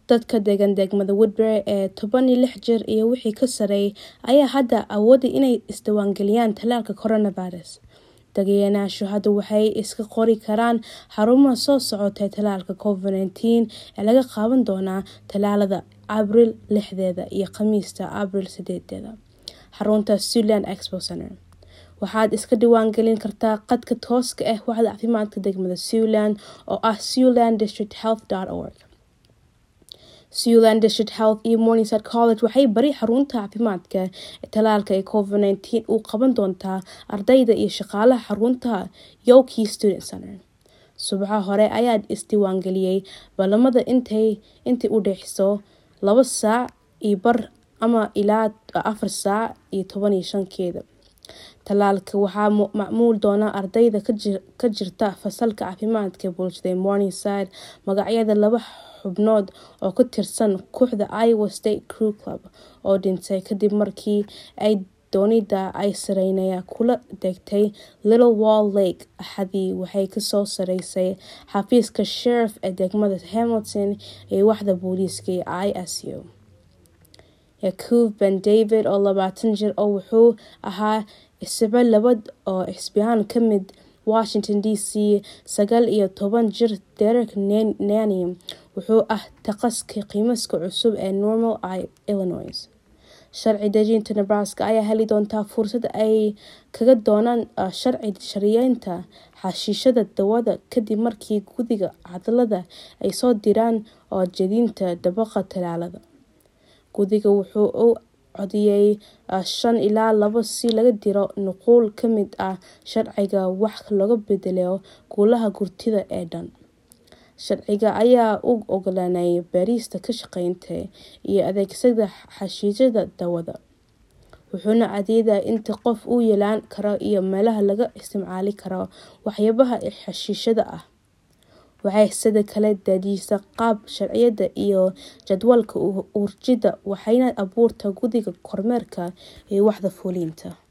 dadka degan degmada woodbury ee toban iyo lix jir iyo wixii ka sareeyay ayaa hadda awooday inay isdiiwaangeliyaan tallaalka coronavirus deganaashu hadda waxay iska qori karaan xarumaha soo socotay tallaalka covid nteen ee laga qaaban doonaa tallaalada abril lixdeeda iyo khamiista abril sideedeeda xarunta sealand expo center waxaad iska diiwaangelin kartaa qadka tooska ah waxda caafimaadka degmada sealand oo ah sealand district health org sealand district health iyo morningside college waxay bari xarunta caafimaadka ee tallaalka ee covid nteen uu qaban doontaa ardayda iyo shaqaalaha xarunta yoki student center subaxa hore ayaa isdiiwaangeliyey ballamada intay intii u dhexeyso laba saac iyo bar ama ilaa afar saac iyo toban iyo shankeeda tallaalka waxaa macmuul doona ardayda ka jirta fasalka caafimaadka bulshada ee morningside magacyada laba xubnood oo ka tirsan kooxda iowa state crew club oo dhintay kadib markii ay doonida ay sareynaya kula degtay little wall lake axadii waxay kasoo sareysay xafiiska sheriff ee degmada hamilton ee waxda booliiska ee i s u yakuub ben david oo labaatan jir oo wuxuu ahaa isba labad oo xisbiyaan ka mid washington d c sagaal iyo toban jir derek nani wuxuu ah taqaska qiimaska cusub ee normal i illinois sharci dejinta nebraska ayaa heli doontaa fursad ay kaga doonaan sharci shariyeynta xashiishada dawada kadib markii gudiga cadalada ay soo diraan oo jedinta dabaqa tallaalada gudiga wuxuu u codiyey shan ilaa labo si laga diro nuquul ka mid ah sharciga wax laga bedelo guulaha gurtida ee dhan sharciga ayaa u ogolanaya baarista ka shaqeynta iyo adeegsada xashiishada dawada wuxuuna cadeeyaa inta qof uu yeelaan karo iyo meelaha laga isticmaali karo waxyaabaha xashiishada ah waxay sidoo kale dejisa qaab sharciyada iyo jadwalka urjida waxayna abuurta gudiga kormeerka iyo waxda fuuliinta